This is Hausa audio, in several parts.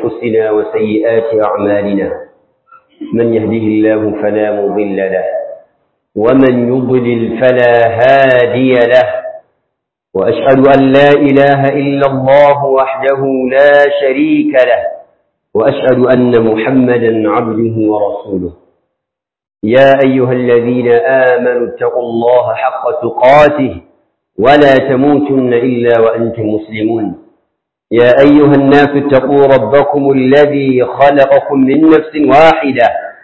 أنفسنا وسيئات أعمالنا من يهده الله فلا مضل له ومن يضلل فلا هادي له وأشهد أن لا إله إلا الله وحده لا شريك له وأشهد أن محمدا عبده ورسوله يا أيها الذين آمنوا اتقوا الله حق تقاته ولا تموتن إلا وأنتم مسلمون يا أيها الناس اتقوا ربكم الذي خلقكم من نفس واحدة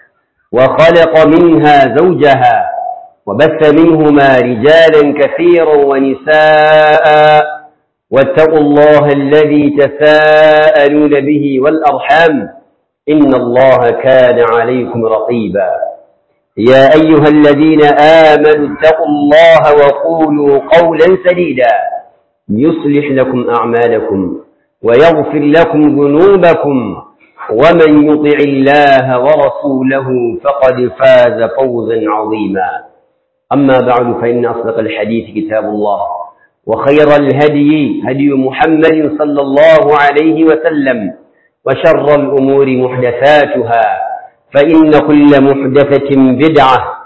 وخلق منها زوجها وبث منهما رجالا كثيرا ونساء واتقوا الله الذي تساءلون به والأرحام إن الله كان عليكم رقيبا يا أيها الذين آمنوا اتقوا الله وقولوا قولا سديدا يصلح لكم أعمالكم ويغفر لكم ذنوبكم ومن يطع الله ورسوله فقد فاز فوزا عظيما أما بعد فإن أصدق الحديث كتاب الله وخير الهدي هدي محمد صلى الله عليه وسلم وشر الأمور محدثاتها فإن كل محدثة بدعة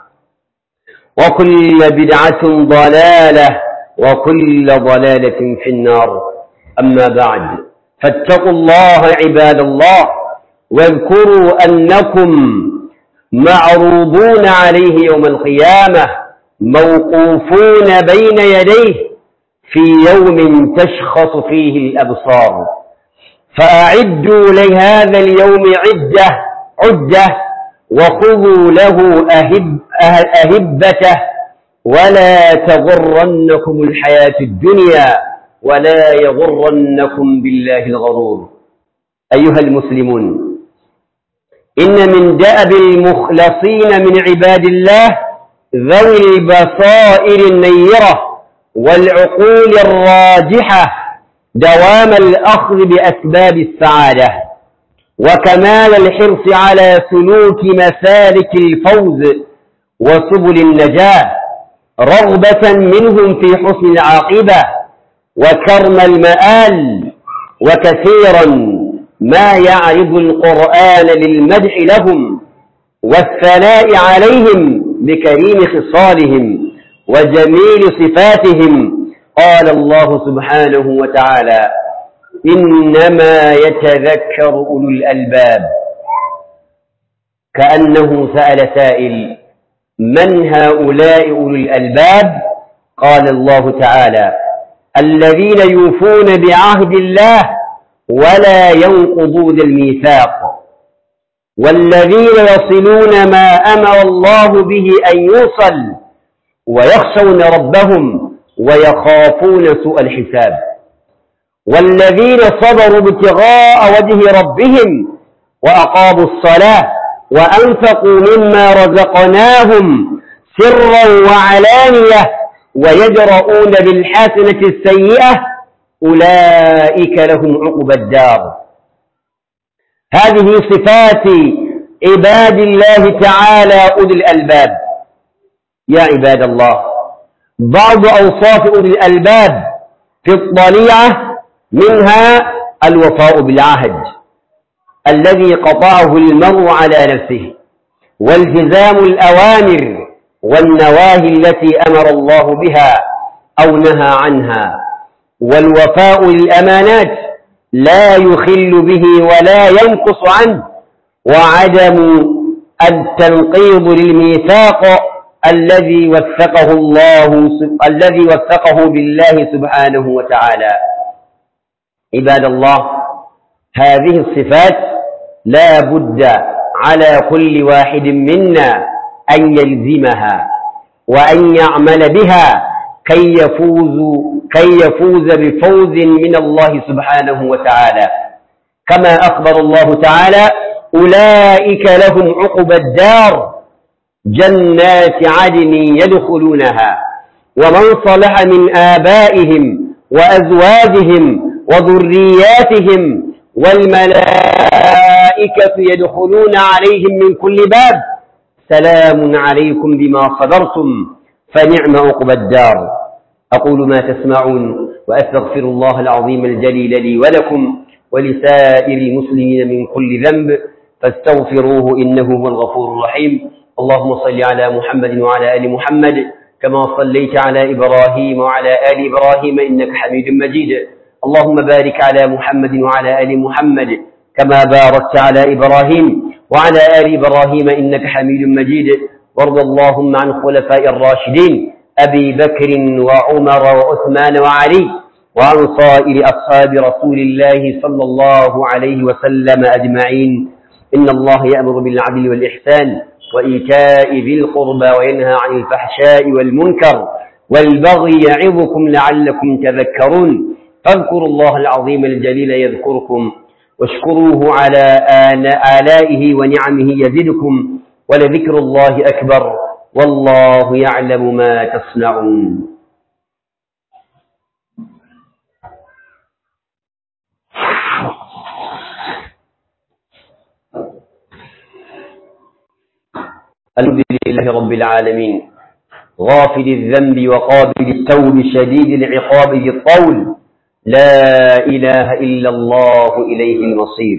وكل بدعة ضلالة وكل ضلالة في النار أما بعد فاتقوا الله عباد الله واذكروا أنكم معروضون عليه يوم القيامة موقوفون بين يديه في يوم تشخص فيه الأبصار فأعدوا لهذا اليوم عدة عدة وخذوا له أهب أهبته ولا تغرنكم الحياة الدنيا ولا يغرنكم بالله الغرور أيها المسلمون إن من دأب المخلصين من عباد الله ذوي البصائر النيرة والعقول الراجحة دوام الأخذ بأسباب السعادة وكمال الحرص على سلوك مسالك الفوز وسبل النجاة رغبة منهم في حسن العاقبة وكرم المآل وكثيرا ما يعرض القرآن للمدح لهم والثناء عليهم بكريم خصالهم وجميل صفاتهم قال الله سبحانه وتعالى إنما يتذكر أولو الألباب كأنه سأل سائل من هؤلاء أولو الألباب قال الله تعالى الذين يوفون بعهد الله ولا ينقضون الميثاق والذين يصلون ما أمر الله به أن يوصل ويخشون ربهم ويخافون سوء الحساب والذين صبروا ابتغاء وجه ربهم وأقاموا الصلاة وأنفقوا مما رزقناهم سرا وعلانية ويجرؤون بالحسنة السيئة أولئك لهم عقبى الدار هذه صفات عباد الله تعالى أولي الألباب يا عباد الله بعض أوصاف أولي الألباب في الطليعة منها الوفاء بالعهد الذي قطعه المرء على نفسه والتزام الأوامر والنواهي التي أمر الله بها أو نهى عنها والوفاء للأمانات لا يخل به ولا ينقص عنه وعدم التنقيض للميثاق الذي وثقه الله الذي وثقه بالله سبحانه وتعالى عباد الله هذه الصفات لا بد على كل واحد منا أن يلزمها وأن يعمل بها كي يفوز كي يفوز بفوز من الله سبحانه وتعالى كما أخبر الله تعالى أولئك لهم عقبى الدار جنات عدن يدخلونها ومن صلح من آبائهم وأزواجهم وذرياتهم والملائكة يدخلون عليهم من كل باب سلام عليكم بما صبرتم فنعم عقبى الدار أقول ما تسمعون وأستغفر الله العظيم الجليل لي ولكم ولسائر المسلمين من كل ذنب فاستغفروه إنه هو الغفور الرحيم اللهم صل على محمد وعلى آل محمد كما صليت على إبراهيم وعلى آل إبراهيم إنك حميد مجيد اللهم بارك على محمد وعلى آل محمد كما باركت على إبراهيم وعلى آل إبراهيم إنك حميد مجيد وارض اللهم عن خلفاء الراشدين أبي بكر وعمر وعثمان وعلي وعن صائر أصحاب رسول الله صلى الله عليه وسلم أجمعين إن الله يأمر بالعدل والإحسان وإيتاء ذي القربى وينهى عن الفحشاء والمنكر والبغي يعظكم لعلكم تذكرون فاذكروا الله العظيم الجليل يذكركم واشكروه على آلائه ونعمه يزدكم ولذكر الله أكبر والله يعلم ما تصنعون الحمد لله رب العالمين غافل الذنب وقابل التوب شديد العقاب ذي الطول لا إله إلا الله إليه المصير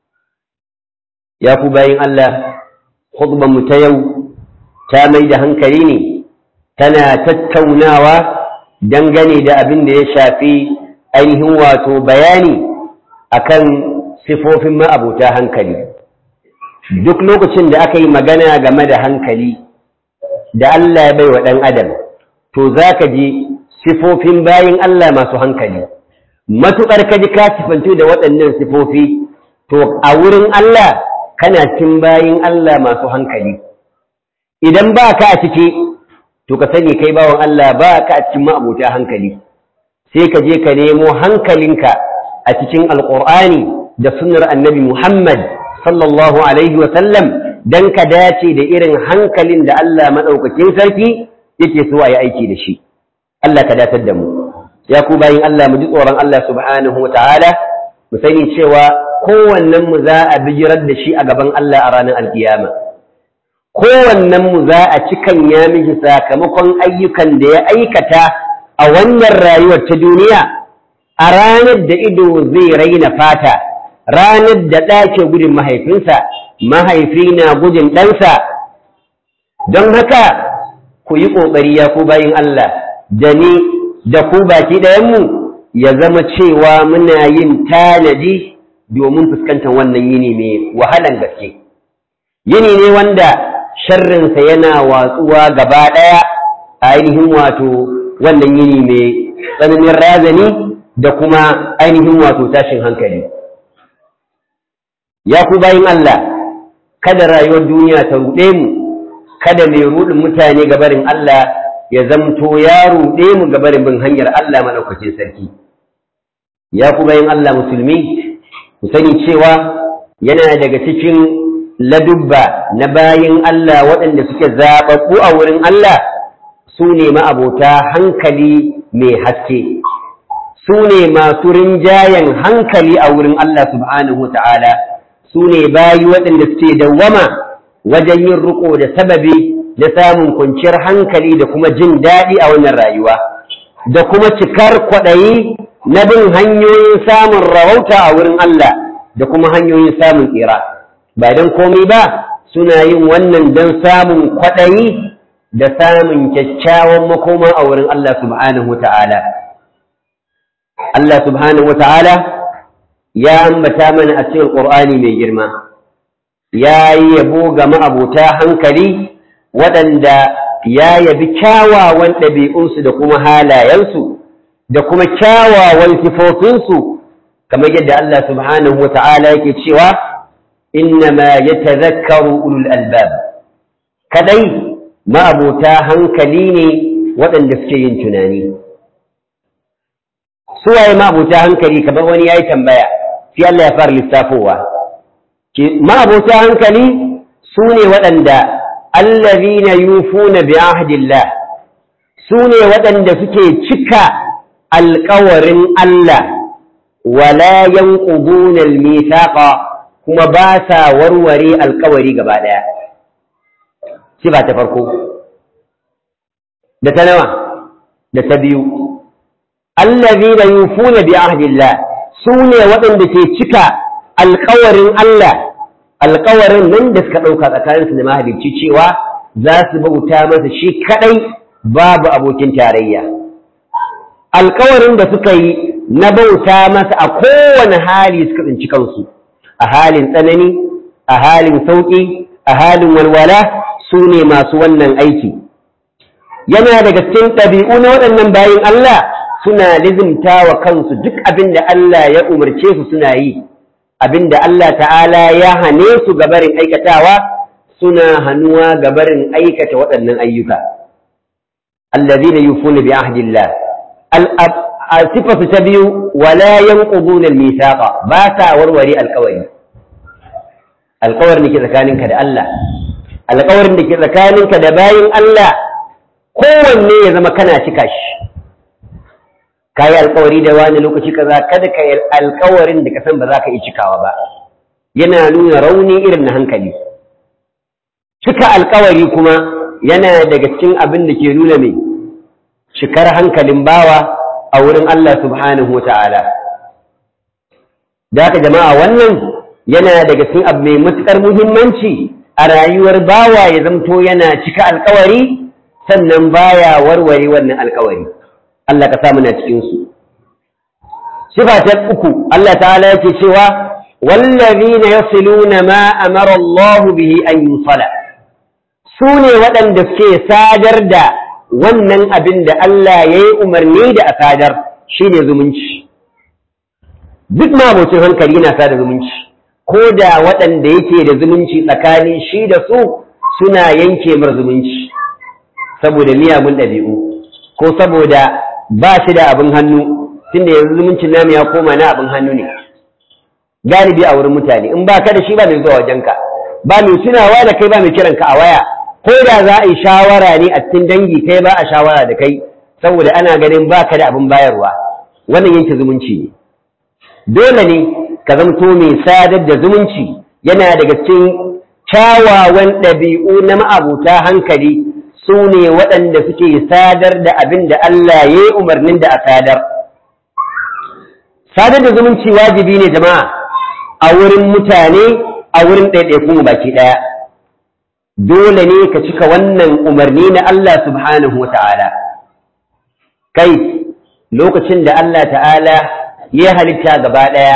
يا كوباين الله خطبة متيو تامي ده هنكريني تنا تتوناوا دنغني ده أبن ده شافي أين هو تو بياني أكن صفوف ما أبو تا هنكري duk lokacin da aka yi magana game da hankali da Allah ya bai wa ɗan adam to za ka ji sifofin bayin Allah masu hankali matuƙar ka ji ka sifantu da waɗannan sifofi to a wurin Allah kana cin bayin Allah masu hankali idan ba ka a ciki to ka sani kai bawan Allah ba ka a cikin ma'abuta hankali sai ka je ka nemo hankalinka a cikin alƙur'ani da sunnar annabi Muhammad sallallahu alaihi sallam dan ka dace da irin hankalin da Allah maɗaukakin sarki yake so a yi aiki da shi Allah ka datar da mu ya ku bayin Allah mu ji tsoron Allah subhanahu wa ta'ala mu sani cewa kowannen mu za a bijirar da shi a gaban Allah a ranar alkiyama kowannen mu za a cikan ya miji sakamakon ayyukan da ya aikata a wannan rayuwar ta duniya a ranar da ido zai raina fata ranar da ɗake gudun mahaifinsa mahaifi na gudun ɗansa don haka ku yi ƙoƙari ya ku bayin Allah da ni da ku baki ɗayanmu ya zama cewa muna yin tanadi domin fuskantar wannan yini mai wahalan gaske yini ne wanda sharrinsa yana watsuwa gaba ɗaya a ainihin wato wannan yini mai tsananin razani da kuma ainihin wato tashin hankali ya ku bayin Allah kada rayuwar duniya ta ruɗe mu kada mai ruɗin mutane gabarin Allah ya zamto ya ruɗe mu gabarin bin hanyar Allah maɗaukacin sarki ya ku bayin Allah musulmi ku sani cewa yana daga cikin ladubba na bayin Allah waɗanda suke zaɓaɓɓu a wurin Allah su ne ma'abota hankali mai haske su ne masu rinjayen hankali a wurin Allah subhanahu wa ta'ala su ne bayi waɗanda suke dawwama wajen yin riko da sababi na samun kwanciyar hankali da kuma jin daɗi a wannan rayuwa da kuma cikar kwaɗayi na bin hanyoyin samun rawauta a wurin Allah da kuma hanyoyin samun tsira ba don komai ba suna yin wannan don samun kwaɗayi da samun kyakkyawan makoma a wurin Allah subhanahu wa ta'ala Allah subhanahu wa ta'ala ya ambata mana a cikin ƙur'ani mai girma ya yi yabo ga ma'abota hankali waɗanda ya yabi kyawawan ɗabi'unsu da kuma halayensu da kuma kyawawan sifofinsu kamar yadda Allah subhanahu wa ta'ala yake cewa innama ya tazakkaru ulul albab kadai ma'abota hankali ne waɗanda suke yin tunani suwaye ma'abota hankali kamar wani ya yi tambaya sai Allah ya fara lissafowa ma'abota hankali su ne waɗanda allazina yufuna bi ahdillah su ne waɗanda suke cika alƙawarin Allah wala yanquduna al-mithaqa kuma ba sa warware alƙawari gaba ɗaya sifa ta farko da ta nawa da ta biyu allazina yufuna bi ahdillah su ne waɗanda ke cika alkawarin Allah alkawarin nan da suka ɗauka tsakaninsu da mahalicci cewa za su bauta masa shi kaɗai babu abokin tarayya alkawarin da suka yi na bauta masa a kowane hali suka tsinci kansu a halin tsanani a halin sauƙi a halin walwala su ne masu wannan aiki yana daga cikin ɗabi'u na waɗannan bayin Allah suna lizimta wa kansu duk abin da Allah ya umarce su suna yi abin da Allah ta'ala ya hane su gabarin aikatawa suna hannuwa gabarin aikata waɗannan ayyuka allazina yufuna bi ahdillah sifatu ta biyu wala yanquduna al-mithaqa ba sa warware alƙawari alƙawarin da ke tsakaninka da Allah alƙawarin da ke tsakaninka da bayin Allah kowanne ya zama kana cika shi ka yi alƙawari da wani lokaci kaza kada ka yi alƙawarin da ka san ba za ka yi cikawa ba yana nuna rauni irin na hankali cika alƙawari kuma yana daga cikin abin da ke nuna mai cikar hankalin bawa a wurin Allah subhanahu wa ta'ala da haka jama'a wannan yana daga cikin abu mai matuƙar muhimmanci a rayuwar bawa ya zamto yana cika alkawari sannan baya warware wannan alkawari Allah ka samu na cikin su sifa ta uku Allah ta'ala yake cewa wallazina yasiluna ma amara Allah bihi an yusala su ne waɗanda suke sadar da wannan abin da Allah ya yi umarni da a sadar shine zumunci duk mabocin hankali yana sada zumunci ko da waɗanda yake da zumunci tsakanin shi da su suna yanke mar zumunci saboda miyagun ɗabi'u ko saboda ba shi da abin hannu tunda yanzu zumuncin namu ya koma na abin hannu ne galibi a wurin mutane in ba ka da shi ba mai zuwa wajenka ba mai tunawa da kai ba mai kiranka a waya ko da za a yi shawara ne a cikin dangi kai ba a shawara da kai saboda ana ganin ba ka da abin bayarwa wannan yanke zumunci ne dole ne ka zamto mai sadar da zumunci yana daga cikin kyawawan ɗabi'u na ma'abuta hankali su ne waɗanda suke sadar da abin da Allah ya yi umarnin da a sadar. Sadar da zumunci wajibi ne jama'a a wurin mutane a wurin ɗaiɗaikun baki ɗaya. Dole ne ka cika wannan umarni na Allah subhanahu wa ta'ala. Kai, lokacin da Allah ta'ala ya halitta gaba ɗaya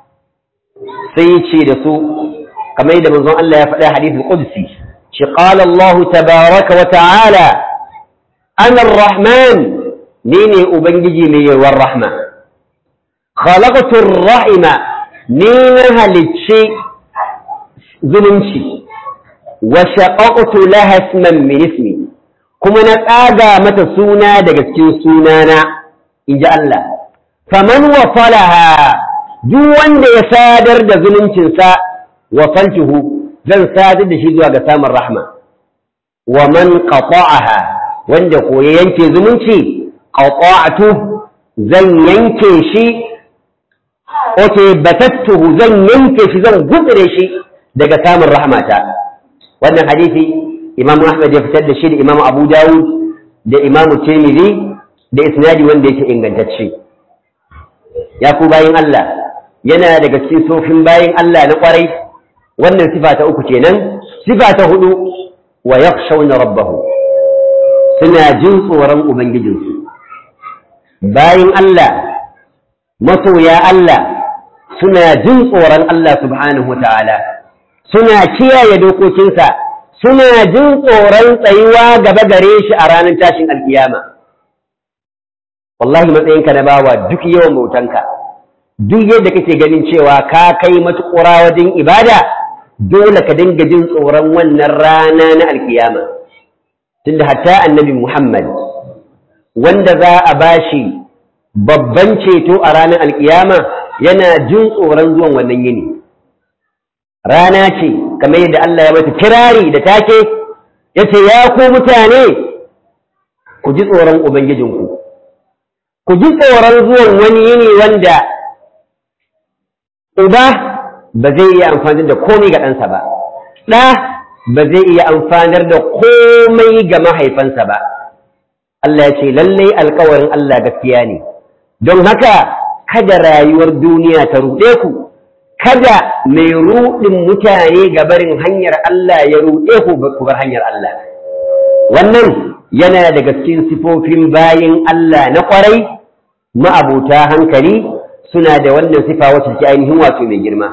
sai ce da su kamar da manzon Allah ya faɗa hadithul qudsi shi qala Allah tabaraka wa ta'ala ana ar-rahman ni ne ubangiji mai yawan rahma khalaqtu ar-rahima ni na halicci zumunci wa shaqaqtu laha isman min ismi kuma na tsaga mata suna daga cikin sunana inji Allah faman wasalaha duk wanda ya sadar da zumuncinsa wasaltuhu zan sadar da shi zuwa ga samun rahma wa man qata'aha wanda ko ya yanke zumunci qata'tu zan yanke shi oke batattuhu zan yanke shi zan gutsire shi daga samun rahmata wannan hadisi imam ahmad ya fitar da shi da imam abu dawud da imam tirmidhi da isnadi wanda yake ingantacce ya ku bayin Allah yana daga cikin sofin bayin Allah na kwarai wannan sifa ta uku kenan sifa ta hudu wa yakhshawna rabbahu suna jin tsoron ubangijinsu bayin Allah masoya Allah suna jin tsoron Allah subhanahu wataala suna kiyaye dokokinsa suna jin tsoron tsayuwa gaba gare shi a ranar tashin alkiyama wallahi matsayinka na bawa duk yawan bautanka duk yadda kake ganin cewa ka kai matuƙura wajen ibada dole ka dinga jin tsoron wannan rana na alkiyama tunda hatta annabi Muhammad wanda za a bashi babban ceto a ranar alkiyama yana jin tsoron zuwan wannan yini rana ce kamar yadda Allah ya mata kirari da take yace ya ku mutane ku ji tsoron ubangijinku ku ji tsoron zuwan wani yini wanda uba ba zai iya amfani da komai ga ɗansa ba ɗa ba zai iya amfanar da komai ga mahaifansa ba Allah ya ce lallai alkawarin Allah gaskiya ne don haka kada rayuwar duniya ta ruɗe ku kada mai ruɗin mutane ga barin hanyar Allah ya ruɗe ku ku bar hanyar Allah wannan yana daga cikin sifofin bayin Allah na ƙwarai ma'abuta hankali suna da wannan sifa wacce take ainihin wato mai girma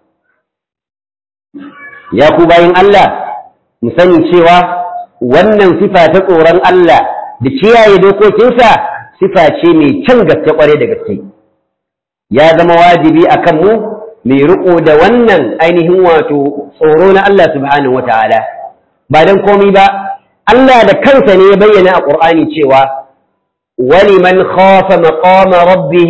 ya ku bayin Allah mu sani cewa wannan sifa ta tsoron Allah da kiyaye dokokinsa sifa ce mai can gaske ƙwarai da gaske ya zama wajibi a kanmu mai riko da wannan ainihin wato tsoro na Allah subhanahu wataala ba dan komai ba Allah da kansa ne ya bayyana a Qur'ani cewa wani man khafa maqama rabbih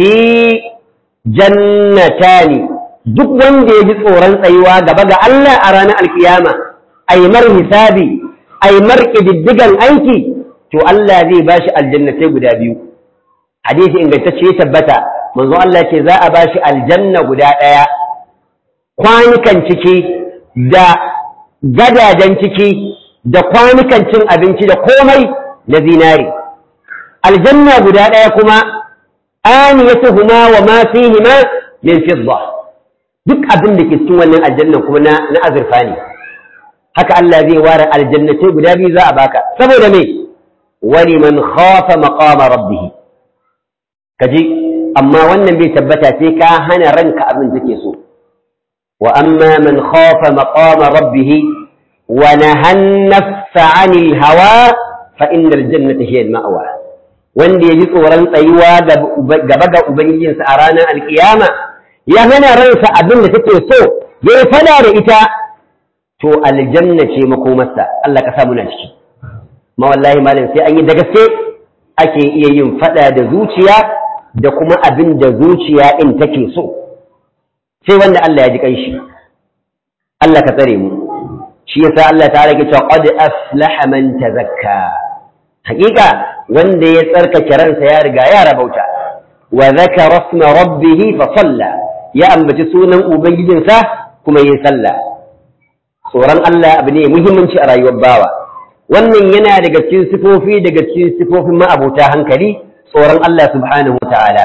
jannatani duk wanda ya ji tsoron tsayuwa gaba ga Allah a ranar alkiyama ai mar hisabi ai mar kididdigan aiki to Allah zai bashi aljannatai guda biyu hadisi ingantacce ya tabbata manzo Allah ce za a bashi aljanna guda ɗaya kwanukan ciki da gadajen ciki da kwanukan cin abinci da komai na zinari aljanna guda ɗaya kuma aniyatuhuma wa ma fihima min fidda duk abin da ke cikin wannan aljanna kuma na na azurfa ne haka Allah zai ware aljannatai guda biyu za a baka saboda me wani man khafa maqama rabbih kaji amma wannan bai tabbata sai ka hana ranka abin da take so wa amma man khafa maqama rabbih wa nahan nafsa 'anil hawa fa innal jannata hiya al-ma'wa wanda yaji tsoron tsayuwa gaba ga ubangijinsa a ranar alkiyama ya hana ransa abin da take so ya fada da ita to aljanna ce makomarsa Allah ka sa muna ciki ma wallahi malam sai an yi da gaske ake iya yin fada da zuciya da kuma abin da zuciya in take so sai wanda Allah ya ji kanshi Allah ka tsare mu shi yasa Allah ta rage cewa qad aflaha man tazakka hakika wanda ya tsarkake ransa ya riga ya rabauta wa zakara isma rabbih fa salla ya ambaci sunan ubangijinsa kuma yi sallah tsoron Allah abu ne muhimmanci a rayuwar bawa wannan yana daga cikin sifofi daga cikin sifofin ma'abota hankali tsoron Allah subhanahu wa ta'ala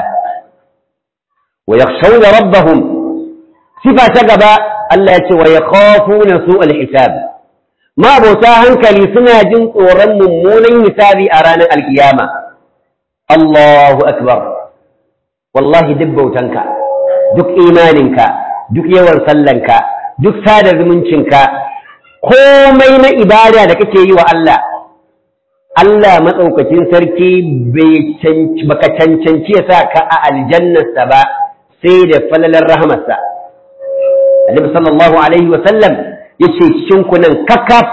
wa yakhshawna rabbahum sifa ta gaba Allah ya ce wa yakhafuna su'al hisab ma'abota hankali suna jin tsoron mummunan hisabi a ranar alkiyama Allahu akbar wallahi duk bautanka duk imaninka duk yawan sallanka duk sada zumuncinka komai na ibada da kake yi wa Allah Allah matsaukakin sarki baka cancanci ya sa ka a aljannarsa ba sai da falalar rahamarsa Annabi sallallahu alaihi wa sallam yace cikin kunan kakaf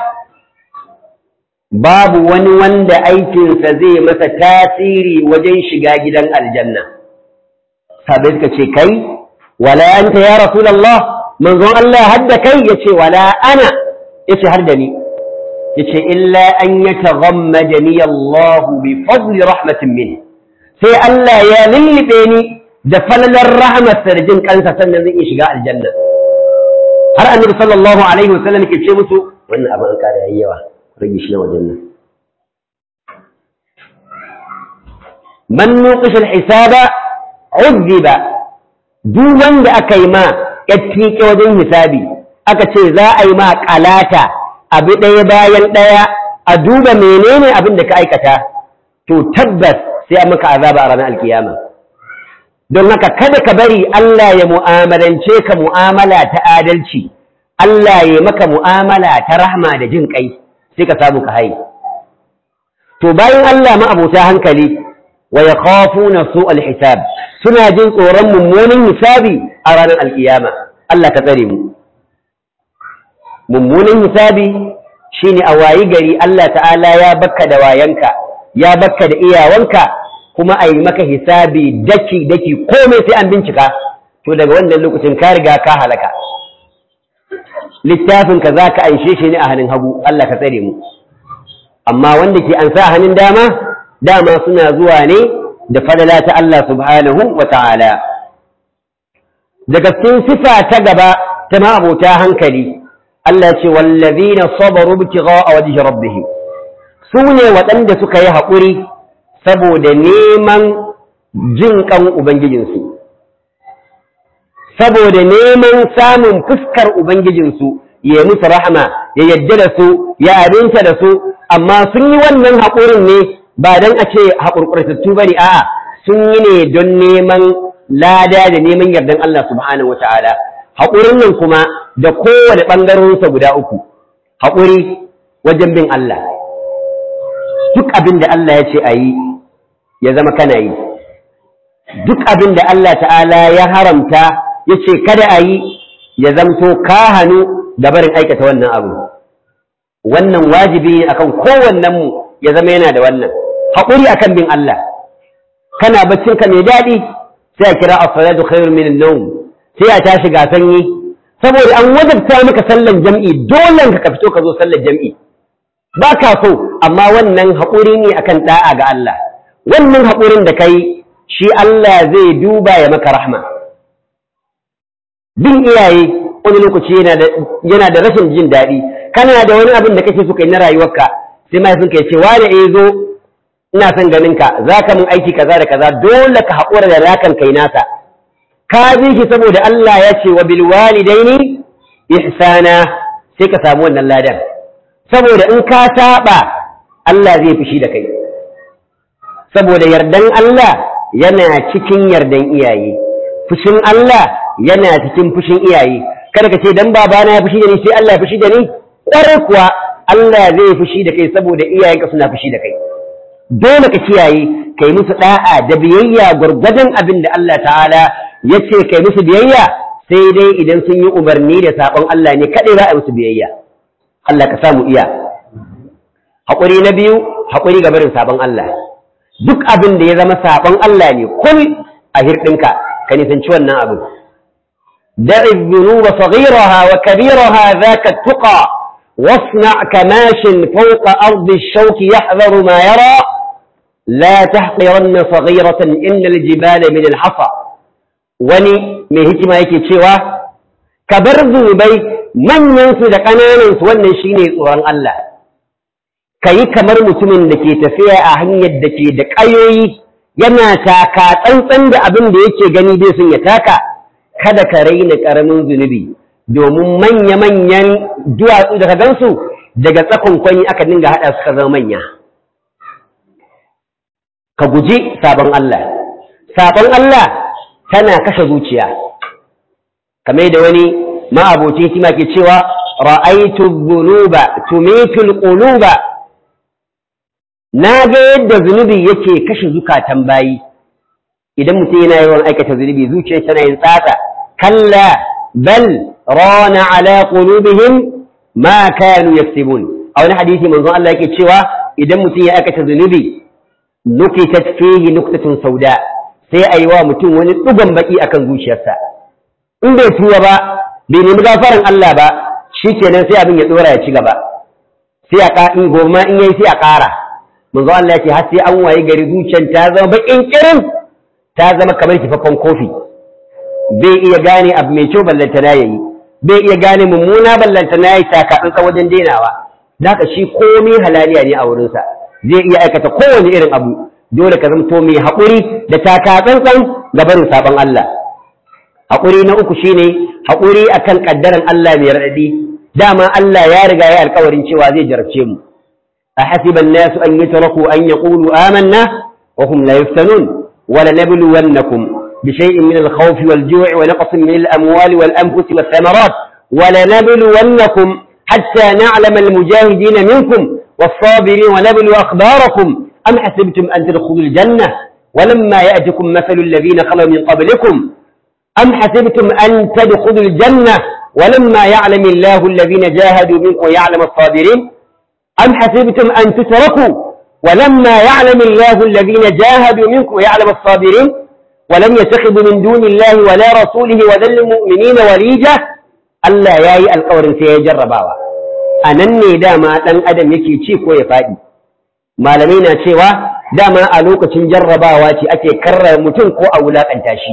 babu wani wanda aikinsa zai masa tasiri wajen shiga gidan aljanna sabai suka ce kai wala anta ya rasulullah manzon Allah hadda kai yace wala ana yace har da ni yace illa an yataghammadani Allah bi fadli rahmatin min sai Allah ya lullube ni da falalar rahmat da jin kansa sannan zai shiga aljanna har annabi sallallahu alaihi wasallam ke ce musu wannan abin an kada yayi yawa rage shi na wajen nan man nuqish al-hisaba uzziba duk wanda aka yi ma yattike wajen hisabi aka ce za a yi ma kalata abu ɗaya bayan ɗaya a duba menene abin da ka aikata to tabbas sai an maka azaba a ranar alkiyama don haka kada ka bari Allah ya mu'amalance ka mu'amala ta adalci Allah ya maka mu'amala ta rahma da jin kai sai ka samu ka haye to bayan Allah ma abota hankali wa yakhafuna su'al hisab suna jin tsoron mummunan hisabi a ranar alkiyama Allah ka tsare mu mummunan hisabi shine a wayi gari Allah ta'ala ya bakka da wayanka ya bakka da iyawanka kuma a yi maka hisabi daki daki komai sai an bincika to daga wannan lokacin ka riga ka halaka littafinka za ka anshe shi ne a hannun hagu Allah ka tsare mu amma wanda ke ansa a hannun dama dama suna zuwa ne da fadala ta Allah subhanahu wa ta'ala daga cikin sifa ta gaba ta ma'abota hankali Allah ce wallazina sabaru ibtigha'a wajhi rabbihim su ne waɗanda suka yi haƙuri saboda neman jin kan ubangijinsu saboda neman samun fuskar ubangijinsu ya musu rahama ya yadda da su ya abinta da su amma sun yi wannan haƙurin ne ba don a ce haƙurƙurtattu ba ne a'a sun yi ne don neman lada da neman yardan Allah subhanahu wata'ala haƙurin nan kuma da kowane ɓangarorinsa guda uku haƙuri wajen bin Allah duk abin da Allah ya ce a yi ya zama kana yi duk abin da Allah ta'ala ya haramta ya ce kada a yi ya zamto ka hannu da barin aikata wannan abu wannan wajibi ne akan kowannenmu ya zama yana da wannan haƙuri akan bin Allah kana baccinka mai daɗi sai a kira as-salatu khairun min an-nawm sai a tashi ga sanyi saboda an wajabta maka sallan jam'i dole ka fito ka zo sallar jam'i ba ka so amma wannan haƙuri ne akan da'a ga Allah wannan haƙurin da kai shi Allah zai duba ya maka rahma bin iyaye wani lokaci yana da rashin jin daɗi kana da wani abin da kake so kai na rayuwarka sai mahaifinka ya ce wane eh zo ina son ganin ka za ka mun aiki kaza da kaza dole ka haƙura da rakan kai nasa ka bi shi saboda Allah ya ce wa bil walidaini ihsana sai ka samu wannan ladan saboda in ka saba Allah zai fushi da kai saboda yardan Allah yana cikin yardan iyaye fushin Allah yana cikin fushin iyaye kada ka ce dan babana ya fushi da ni sai Allah ya fushi da ni ƙwarai kuwa Allah zai fushi da kai saboda iyayenka suna fushi da kai dole ka kiyaye kai musu da'a da biyayya gwargwadon abin da Allah ta'ala ya ce kai musu biyayya sai dai idan sun yi umarni da sabon Allah ne kaɗai za a musu biyayya Allah ka samu iya haƙuri na biyu haƙuri ga barin sabon Allah duk abin da ya zama sabon Allah ne kul a hirɗinka ka nisanci wannan abin da'i dhunuba saghiraha wa kabiraha zaka tuqa واصنع كماش فوق أرض الشوك يحذر ما يرى لا تحقرن صغيرة إن الجبال من الحصى وني من هكما يكي تشيوا كبرزو بي من ينسو دا قنانا سوانا شيني سوران الله كي كمر متمن دكي تفيا أهنية دكي دك أيوي yana taka tsantsan da abin da yake gani dai sun ya taka kada ka raina ƙaramin zunubi domin manya-manyan duwatsu da ka gansu daga tsakon kwanyi aka dinga haɗa su ka zama manya ka guji sabon Allah sabon Allah tana kashe zuciya kamar da wani ma'abocin hikima ke cewa ra'aitu dhunuba tumitul quluba na ga yadda zunubi yake kashe zukatan bayi idan mutum yana yawan aikata zunubi zuciyar tana yin tsatsa kalla bal rana ala qulubihim ma kanu yaksibun a wani hadisi manzon Allah yake cewa idan mutum ya aikata zunubi nukitat fihi nuktatun sauda sai ayi wa mutum wani dugan baki akan zuciyarsa in bai tuwa ba bai nemi gafaran Allah ba shikenan sai abin ya dora ya ci gaba sai a ka in goma in yayi sai a ƙara manzo Allah ya ce har sai an waye gari zuciyar ta zama bakin kirin ta zama kamar kifaffen kofi bai iya gane abu mai kyau ballanta na yayi bai iya gane mummuna ballanta na yayi takatsantsa wajen denawa haka shi komai halaliya ne a wurinsa zai iya aikata kowane irin abu dole ka zamto mai haƙuri da takatsantsan ga barin sabon Allah haƙuri na uku shine haƙuri akan ƙaddaran Allah mai raɗaɗi dama Allah ya riga ya alƙawarin cewa zai jarabce mu a hasiban nasu an yatraku an yaqulu amanna wa hum la yuftanun wa lanabluwannakum bi shay'in min al-khawfi wal-ju'i wa naqsin min al-amwali wal-anfusi wath-thamarat wa lanabluwannakum hatta na'lama al-mujahidin minkum was-sabirin wa nablu akhbarakum am hasibtum an tadkhulul jannah ولما يأتكم مثل الذين خلوا من قبلكم أم حسبتم أن تدخلوا الجنة ولما يعلم الله الذين جاهدوا منكم ويعلم الصابرين أم حسبتم أن تتركوا ولما يعلم الله الذين جاهدوا منكم ويعلم الصابرين ولم يتخذوا من دون الله ولا رسوله وذل المؤمنين وليجة ألا ياي القور سيجرباوا أنني داما أن أدم يكي تشيك ويفادي ما لمينا cewa dama a lokacin jarrabawa ce ake karra mutum ko a wulakanta shi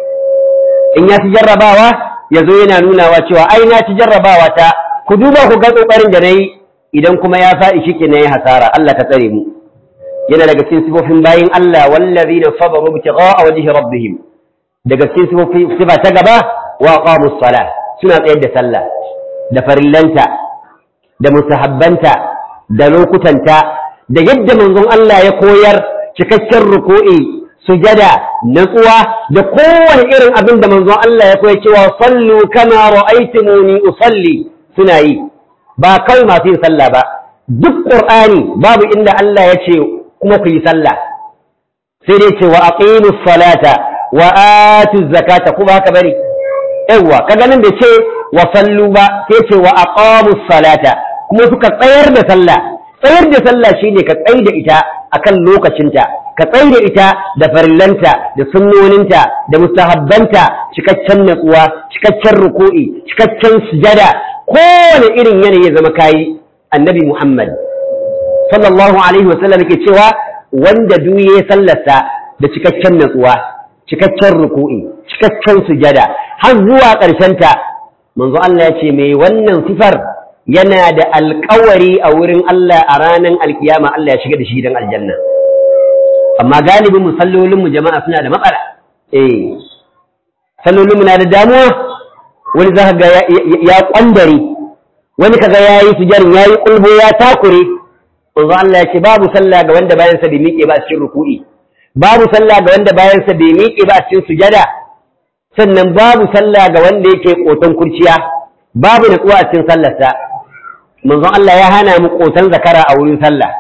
in ya ci jarrabawa ya zo yana nunawa cewa ai na ci jarrabawa ta ku duba ku ga kokarin da na yi idan kuma ya faɗi shi na yi hasara Allah ka tsare mu yana daga cikin sifofin bayin Allah wallazina sabaru ibtigha'a wajhi rabbihim daga cikin sifofi sifa ta gaba wa aqamus salah suna tsayar da sallah da farillanta da musahabbanta da lokutanta da yadda manzon Allah ya koyar cikakken ruku'i sujada natsuwa da kowane irin abin da manzon Allah ya koyar cewa sallu kama ra'aytumuni usalli suna yi ba kai masu yin sallah ba duk qur'ani babu inda Allah ya ce kuma ku yi sallah sai dai ce wa aqimus salata wa atuz zakata kuma haka bane yawa kaga nan da ce wa sallu ba sai ce wa aqamus salata kuma suka tsayar da sallah tsayar da sallah shine ka tsai da ita akan lokacinta ka tsai da ita da farillanta da sunnoninta da mustahabbanta cikakken natsuwa cikakken ruku'i cikakken sujada kowane irin yanayi ya zama kayi annabi Muhammad sallallahu alaihi wasallam yake cewa wanda duk ya sallarsa da cikakken natsuwa cikakken ruku'i cikakken sujada har zuwa ƙarshenta manzo Allah ya ce mai wannan sifar yana da alƙawari a wurin Allah a ranar alkiyama Allah ya shiga da shi don aljanna amma galibin musallolinmu jama'a suna da matsala eh sallolinmu na da damuwa wani za ga ya kwandare wani kaga ya yi sujarin ya yi kulbo ya takure manzo Allah ya ce babu sallah ga wanda bayansa bai miƙe ba a cikin ruku'i babu sallah ga wanda bayansa bai miƙe ba a cikin sujada sannan babu sallah ga wanda yake koton kurciya babu natsuwa a cikin sallarsa manzon Allah ya hana mu koton zakara a wurin sallah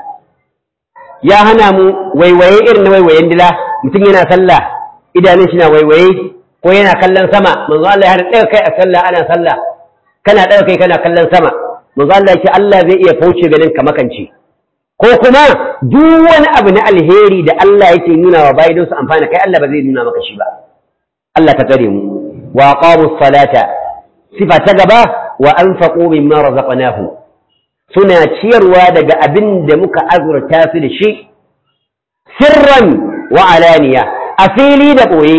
ya hana mu waiwaye irin na waiwayen dila mutum yana sallah idanun shi na waiwaye ko yana kallon sama manzon Allah ya hana ɗaga kai a sallah ana sallah kana ɗaga kai kana kallon sama manzon Allah ya ce Allah zai iya fauce ganin ka makance ko kuma duk wani abu na alheri da Allah yake nuna wa bayi don su amfana kai Allah ba zai nuna maka shi ba Allah ka tsare mu wa aqamu salata sifa ta gaba wa anfaqu mimma razaqnahu suna ciyarwa daga abin da muka azurta su da shi sirran wa alaniya a fili da boye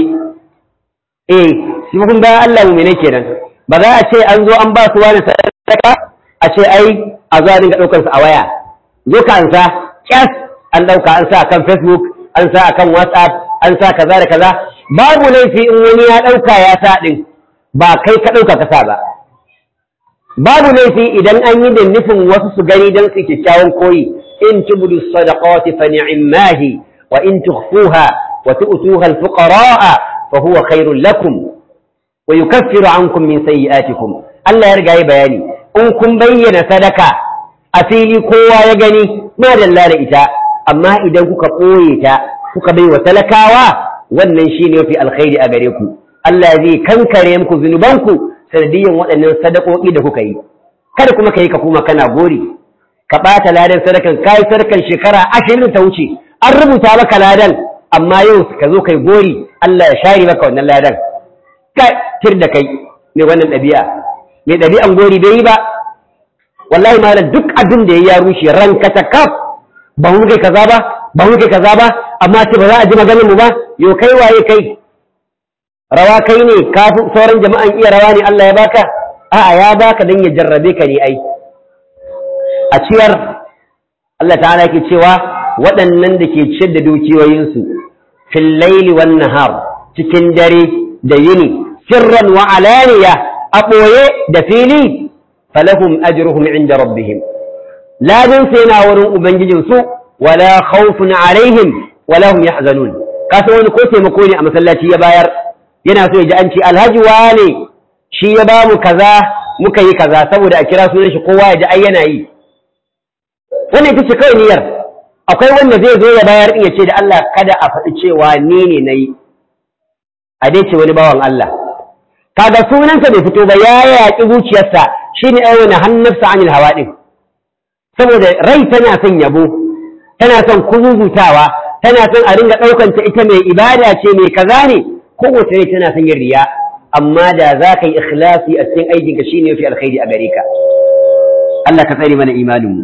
eh shi kun ga Allah mu ne kenan ba za a ce an zo an ba su wani sadaka a ce ai a zo a dinga daukar su a waya zo ka ansa kyas an dauka an sa kan Facebook an sa akan WhatsApp an sa kaza da kaza babu laifi in wani ya ɗauka ya sa ɗin ba kai ka ɗauka kasa ba babu laifi idan an yi da nufin wasu su gani don su kyakkyawan koyi in tubdu sadaqati fa ni'mahi wa in tukhfuha wa tu'tuha al-fuqara'a fa huwa khairul lakum wa yukaffiru ankum min sayyi'atikum Allah ya riga ya bayani in kun bayyana sadaka a fili kowa ya gani ma dalla da ita amma idan kuka ɓoye ta kuka bai wa talakawa wannan shi ne mafi alkhairi a gare ku Allah zai kankare muku zunubanku sanadiyan waɗannan sadakoki da kuka yi kada kuma ka yi ka kuma kana gori ka ɓata ladan sadakan ka yi sadakan shekara ashirin ta wuce an rubuta maka ladan amma yau ka zo kai gori Allah ya share maka wannan ladan ka tir da kai mai wannan ɗabi'a mai ɗabi'an gori bai yi ba wallahi malam duk abin da ya rushe ranka ta kaf ba mu kai kaza ba ba mu kai kaza ba amma ce ba za a ji maganin mu ba yo kai waye kai rawa kai ne kafin sauran jama'an iya rawa ne Allah ya baka a'a ya baka dan ya jarrabe ka ne ai a ciyar Allah ta'ala yake cewa waɗannan da ke ciyar da dukiyoyinsu fil laili wan nahar cikin dare da yini sirran wa alaniya a ɓoye da fili falahum ajruhum inda rabbihim ladin sai na wurin ubangijinsu wala khawfun alaihim wala hum yahzanun kasa wani ko taimako ne a masallaci ya bayar yana so ya ji an ce alhaji wane shi ya ba mu kaza muka yi kaza saboda a kira sunan shi kowa ya ji ai yana yi wannan ita ce kawai niyyar akwai wanda zai zo ya bayar in ya ce da Allah kada a faɗi cewa ni ne na yi a dai ce wani bawan Allah kaga sunansa bai fito ba ya yaƙi zuciyarsa shine ai wani hannarsa anil hawa din saboda rai tana son yabo tana son kuzuzutawa tana son a ringa ɗaukanta ita mai ibada ce mai kaza ne kowace rai tana son yin riya amma da za ka yi ikhlasi a cikin aikinka shi ne fi alkhairi a gare ka Allah ka tsare mana imaninmu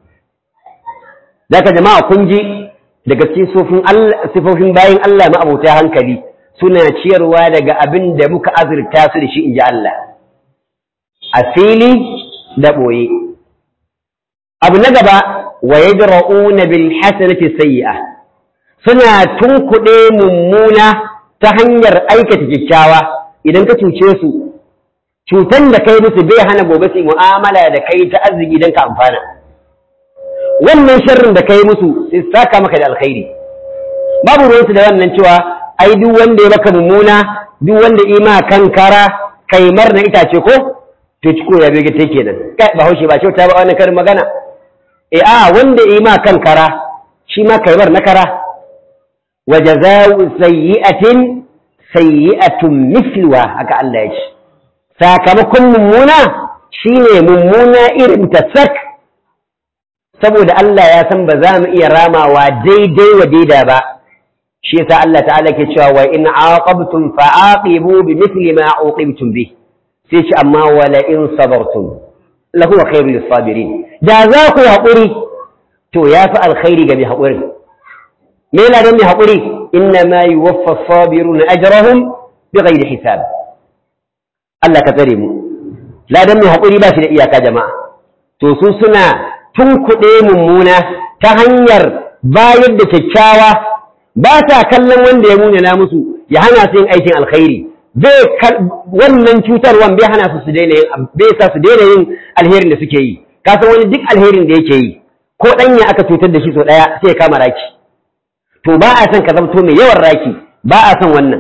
za ka jama'a kun ji daga cikin sifofin bayan Allah ma'abota hankali suna ciyarwa daga abin da muka azurta su da shi in ji Allah a fili da ɓoye abu na gaba wa yadra'una bil hasanati sayyi'a suna tunkuɗe mummuna ta hanyar aikata kyakkyawa idan ka cuce su cutan da kai musu bai hana gobe su mu'amala da kai ta arziki don ka amfana wannan sharrin da kai musu sai saka maka da alkhairi babu ruwansu da wannan cewa ai duk wanda ya maka mummuna duk wanda ima kankara kaimar na itace ko to ciko ya bege take kenan kai ba haushe ba kyauta ba wannan karin magana eh a wanda ima kankara shi ma kaimar na kara wa jazaa'u sayyi'atin sayyi'atun mithluha haka Allah ya ce sakamakon mummuna shine mummuna irin ta sak saboda Allah ya san ba za mu iya ramawa daidai wa daida ba shi yasa Allah ta'ala ke cewa wa in aqabtum fa'aqibu bimithli ma uqibtum bih sai ce amma wala in sabartum lahu khairu lis-sabirin da za ku haƙuri to yafi alkhairi ga mai haƙuri me yana da mai haƙuri inna ma yuwaffa as-sabiruna ajrahum bighairi hisab Allah ka tsare mu ladan mai haƙuri ba shi da iyaka jama'a to su suna tunkuɗe mummuna ta hanyar bayar da kyakkyawa ba sa kallon wanda ya munana musu ya hana su yin aikin alkhairi bai wannan cutarwan bai hana su su daina yin bai sa su daina yin alherin da suke yi ka san wani duk alherin da yake yi ko ɗanya aka cutar da shi sau ɗaya sai ya kama raki to ba a son ka zamto mai yawan raki ba a son wannan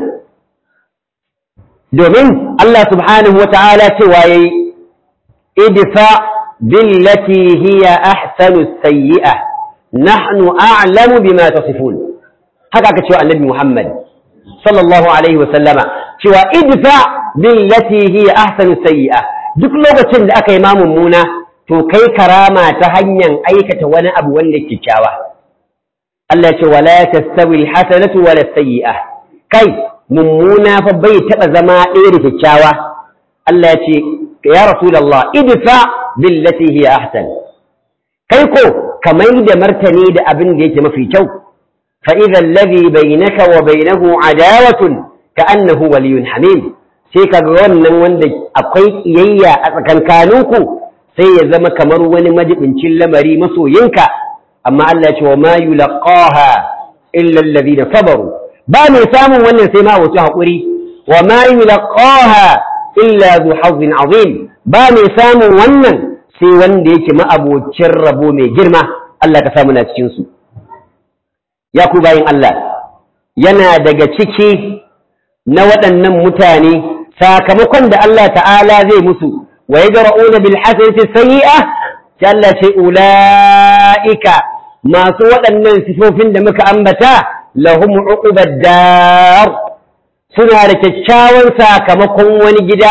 domin Allah subhanahu wa ta'ala cewa yayi idfa billati hiya ahsanu sayyi'a nahnu a'lamu bima tasifun haka aka cewa annabi Muhammad sallallahu alaihi wa sallama cewa idfa billati hiya ahsanu sayyi'a duk lokacin da aka yi ma mummuna to kai karama ta hanyar aikata wani abu wanda kyakkyawa Allah ya ce wala tastawi alhasanatu wala sayyi'a kai mummuna fa bai taba zama ɗaya da kyakkyawa Allah ya ce ya rasulullah idfa billati hiya ahsan kai ko kamar da martani da abin da yake mafi kyau فإذا الذي بينك وبينه عداوة كأنه ولي حميم sai ka ga wannan wanda akwai kiyayya a tsakankaninku sai ya zama kamar wani majibincin lamari masoyinka amma Allah ya ce wa ma yulqaha illa alladhina sabaru ba mai samun wannan sai ma wato hakuri wa ma yulqaha illa zu hazzin azim ba mai samun wannan sai wanda yake ma'abocin rabo mai girma Allah ka samu na cikin su ya ku bayin Allah yana daga ciki na waɗannan mutane sakamakon da Allah ta'ala zai musu wa ya jara'una bil hasanati sayyi'a sai Allah ce ula'ika masu waɗannan sifofin da muka ambata lahum uqubad dar suna da kyakkyawan sakamakon wani gida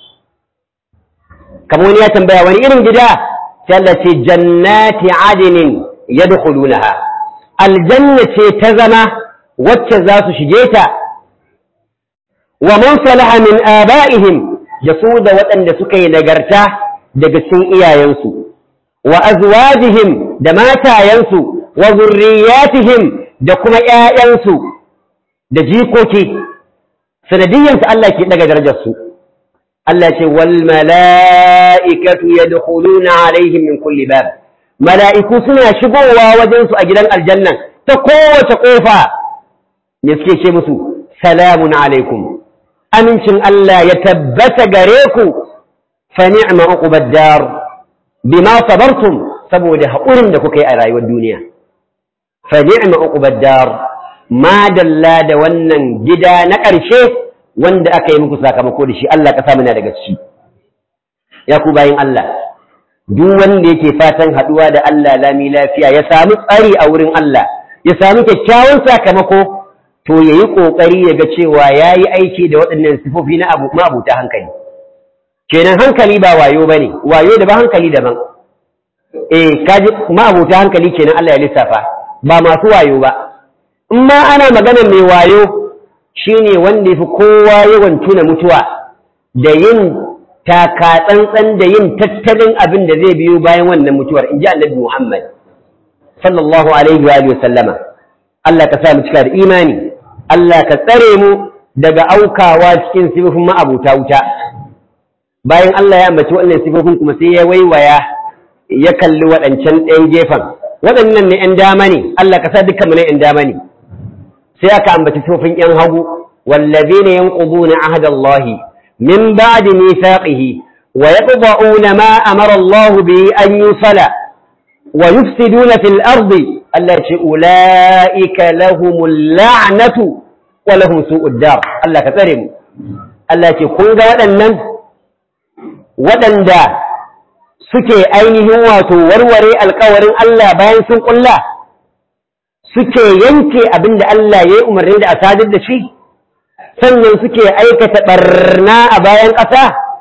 kamar wani ya tambaya wani irin gida sai Allah ce jannati adnin yadkhulunaha aljanna ce ta zama wacce za su shige ta wa man salaha min aba'ihim da su da waɗanda suka yi nagarta daga cikin iyayensu wa azwajihim da matayensu wa zurriyatihim da kuma ƴaƴansu da jikoki sanadiyyansu Allah ke daga darajar su Allah ce wal mala'ikatu yadkhuluna alaihim min kulli bab mala'iku suna shigowa wajensu a gidan aljanna ta kowace ƙofa ne suke ce musu salamun alaikum amincin Allah ya tabbata gare ku fa ni'ma uqubad dar bima sabartum saboda haƙurin da kuka yi a rayuwar duniya fa ni'ma uqubad dar ma dalla da wannan gida na ƙarshe wanda aka yi muku sakamako da shi Allah ka sa muna daga ciki ya ku bayin Allah duk wanda yake fatan haɗuwa da Allah lami lafiya ya samu tsari a wurin Allah ya samu kyakkyawan sakamako to ya yi ƙoƙari ya ga cewa ya yi aiki da waɗannan sifofi na abu ma'abuta hankali kenan hankali ba wayo ba ne wayo da ba hankali daban eh kaji ma'abuta hankali kenan Allah ya lissafa ba masu wayo ba in ma ana magana mai wayo shine wanda ya fi kowa yawan tuna mutuwa da yin taka tsantsan da yin tattalin abin da zai biyo bayan wannan mutuwar in ji annabi Muhammad sallallahu alaihi wa sallama Allah ka sa mu cika da imani Allah ka tsare mu daga aukawa cikin sifofin ma'abuta wuta bayan Allah ya ambaci waɗannan sifofin kuma sai ya waiwaya ya kalli waɗancan ɗayan gefen waɗannan ne ‘yan dama ne Allah ka sa dukkan mu ne ‘yan dama ne sai aka ambaci sifofin ‘yan hagu wallazina yanquduna ahdallahi min ba'di mithaqihi wa yaqda'una ma amara Allah bi an yusala wa yufsiduna fil ardi Allah ce ulaika lahumul la'natu wa lahum su'ud dar Allah ka tsare mu Allah ce kun ga waɗannan waɗanda suke ainihin wato warware alkawarin Allah bayan sun ƙulla suke yanke abin da Allah ya yi umarni da a sadar da shi sannan suke aikata ɓarna a bayan ƙasa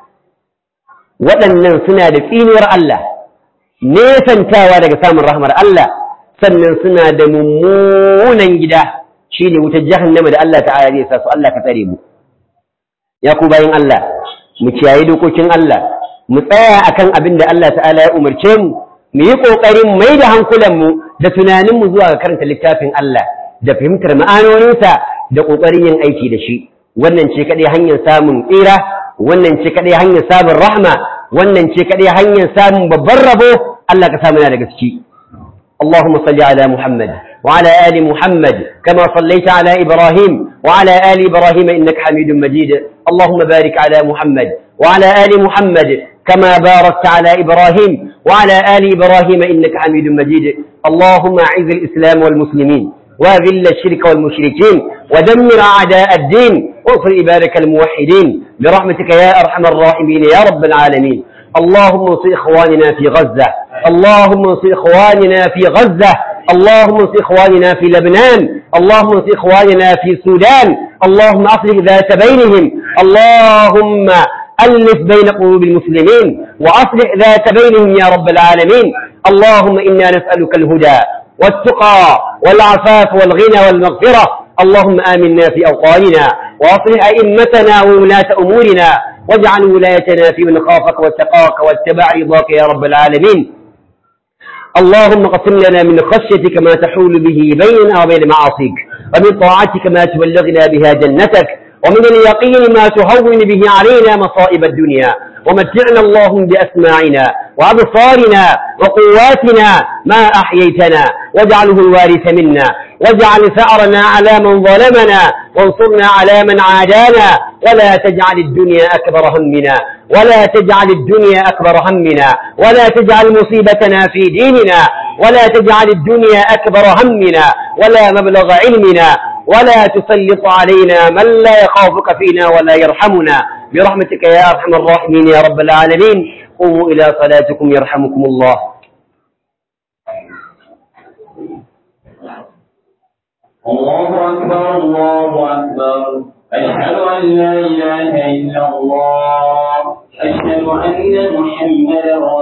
waɗannan suna da tsinuwar Allah nesantawa daga samun rahmar Allah sannan suna da mummunan gida shi ne wutar jahannama da Allah ta'ala zai sa su Allah ka tsare mu ya ku bayan Allah mu kiyaye dokokin Allah mu tsaya akan abin da Allah ta'ala ya umarce mu mu yi ƙoƙarin mai da hankulanmu da tunaninmu zuwa ga karanta littafin Allah da fahimtar ma'anoninsa da ƙoƙarin yin aiki da shi wannan ce kaɗai hanyar samun tsira wannan ce kaɗai hanyar samun rahma wannan ce kaɗai hanyar samun babban rabo Allah ka samu na da gaske اللهم صل على محمد وعلى آل محمد كما صليت على إبراهيم وعلى آل إبراهيم إنك حميد مجيد اللهم بارك على محمد وعلى آل محمد كما باركت على إبراهيم وعلى آل إبراهيم إنك حميد مجيد اللهم أعز الإسلام والمسلمين وأذل الشرك والمشركين ودمر أعداء الدين وانصر عبادك الموحدين برحمتك يا أرحم الراحمين يا رب العالمين اللهم انصر إخواننا في غزة اللهم انصر إخواننا في غزة اللهم انصر إخواننا في لبنان اللهم انصر إخواننا في السودان اللهم أصلح ذات بينهم اللهم ألف بين قلوب المسلمين وأصلح ذات بينهم يا رب العالمين اللهم إنا نسألك الهدى والتقى والعفاف والغنى والمغفرة اللهم آمنا في أوطاننا وأصلح أئمتنا وولاة أمورنا واجعل ولايتنا في من خافك واتقاك واتبع رضاك يا رب العالمين اللهم قسم لنا من خشيتك ما تحول به بيننا وبين معاصيك ومن طاعتك ما تبلغنا بها جنتك ومن اليقين ما تهون به علينا مصائب الدنيا ومتعنا اللهم بأسماعنا وأبصارنا وقواتنا ما أحييتنا واجعله الوارث منا واجعل ثأرنا على من ظلمنا وانصرنا على من عادانا ولا تجعل الدنيا أكبر همنا ولا تجعل الدنيا أكبر همنا ولا تجعل مصيبتنا في ديننا ولا تجعل الدنيا أكبر همنا ولا مبلغ علمنا ولا تسلط علينا من لا يخافك فينا ولا يرحمنا برحمتك يا أرحم الراحمين يا رب العالمين قوموا إلى صلاتكم يرحمكم الله الله أكبر الله أكبر أشهد أن لا إله إلا الله أشهد أن محمدا